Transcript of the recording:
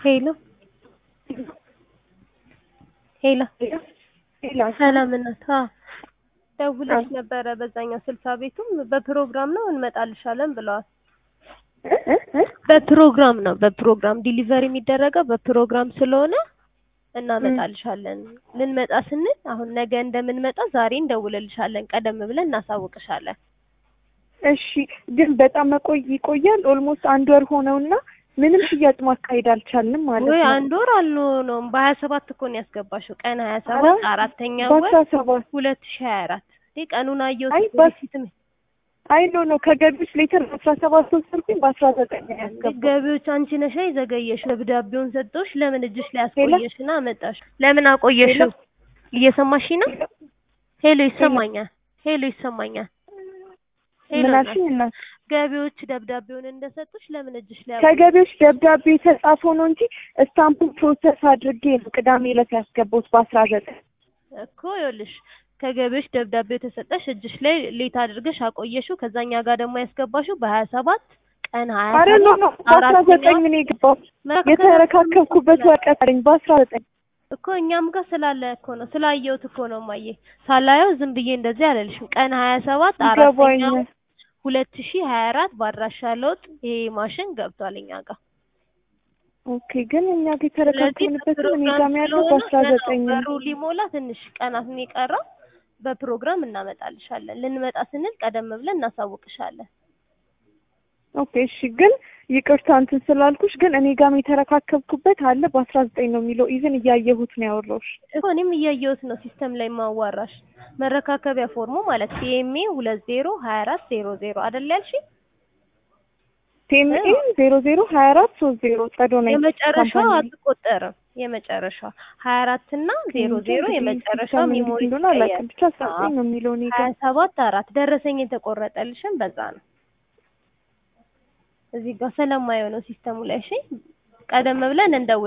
ሄሎ ሄሎ ሄሎ ሰላም እናት አ ደውለሽ ነበረ በዛኛው ስልሳ ቤቱም በፕሮግራም ነው እንመጣልሻለን ብለዋል። በፕሮግራም ነው በፕሮግራም ዲሊቨሪ የሚደረገው በፕሮግራም ስለሆነ እናመጣልሻለን። ልንመጣ ስንል አሁን ነገ እንደምንመጣ ዛሬ እንደውልልሻለን። ቀደም ብለን እናሳውቅሻለን። እሺ ግን በጣም መቆይ ይቆያል። ኦልሞስት አንድ ወር ሆነውና ምንም ሽያጭ ማካሄድ አልቻልንም ማለት ወይ ነው። አንድ ወር አልሆነውም። በሀያ ሰባት እኮ ነው ያስገባሽው። ቀን ሀያ ሰባት አራተኛ ወር በአስራ ሰባት ሁለት ሺህ ሀያ አራት ይህ ቀኑን አየሁት አይ እኮ በስ- ሪሲትም አይ ኖ ኖ ከገቢዎች ሌተር በአስራ ሰባት ወሰድኩኝ በአስራ ዘጠኝ ነው ያስገባው። ገቢዎች አንቺ ነሽ የዘገየሽ። ደብዳቤውን ሰጥቶሽ ለምን እጅሽ ላይ አስቆየሽና አመጣሽ? ለምን አቆየሽው? እየሰማሽ ነው? ሄሎ ይሰማኛል። ሄሎ ይሰማኛል። ሄሎ ምን እናት። አልሽኝ እናት? ገቢዎች ደብዳቤውን እንደሰጡሽ ለምን እጅሽ ላይ አቆየሽ? ከገቢዎች ደብዳቤ የተጻፈው ነው እንጂ ስታምፑን ፕሮሰስ አድርጌ ነው ቅዳሜ ዕለት ያስገባሁት በአስራ ዘጠኝ እኮ ይኸውልሽ ከገቢዎች ደብዳቤው የተሰጠሽ እጅሽ ላይ ሌት አድርገሽ አቆየሽው። ከዛኛ ጋር ደግሞ ያስገባሽው በሀያ ሰባት ቀን ሀያ አረ ኖ ኖ ሰባት በአስራ ዘጠኝ አራተኛ ነው የገባሁት። መካከል የተረካከብኩበት ወረቀት አለኝ በአስራ ዘጠኝ እኮ እኛም ጋር ስላለ እኮ ነው ስላየሁት እኮ ነው ማየ ሳላየው ዝም ብዬ እንደዚህ አለልሽም። ቀን ሀያ ሰባት አራተኛ ይገባኛል። ሁለት ሺህ ሀያ አራት በአድራሻ ለውጥ ይሄ ማሽን ገብቷል እኛ ጋር። ኦኬ ግን እኛ ጋር ስለዚህ የተረካከብንበት እኔ በፕሮግራም ጋር ያለው ስለሆነ በአስራ ዘጠኝ ገና ነው። በሩ ሊሞላ ትንሽ ቀናት ነው የቀረው። በፕሮግራም እናመጣልሻለን። ልንመጣ ስንል ቀደም ብለን እናሳውቅሻለን። ኦኬ እሺ ግን ይቅርታ እንትን ስላልኩሽ ግን እኔ ጋርም የተረካከብኩበት አለ በአስራ ዘጠኝ ነው የሚለው ኢቭን እያየሁት ነው ያወራሁሽ። እኮ እኔም እያየሁት ነው ሲስተም ላይ ማዋራሽ መረካከቢያ ፎርሙ ማለት ቲኤምኤ ሁለት ዜሮ ሀያ አራት ዜሮ ዜሮ አይደል ያልሽኝ? ቴምኤ ዜሮ ዜሮ ሀያ አራት ሶስት ዜሮ ጸዶ ነው የመጨረሻው አትቆጠርም። የመጨረሻው ሀያ አራት እና ዜሮ ዜሮ የመጨረሻው ሚሞሪ እንደሆነ አላውቅም ብቻ አስራ ዘጠኝ ነው የሚለው እኔ ሀያ ጋር ሰባት አራት ደረሰኝ የተቆረጠልሽም በዛ ነው። እዚህ ጋር ስለማየው ነው ሲስተሙ ላይ እሺ። ቀደም ብለን እንደውል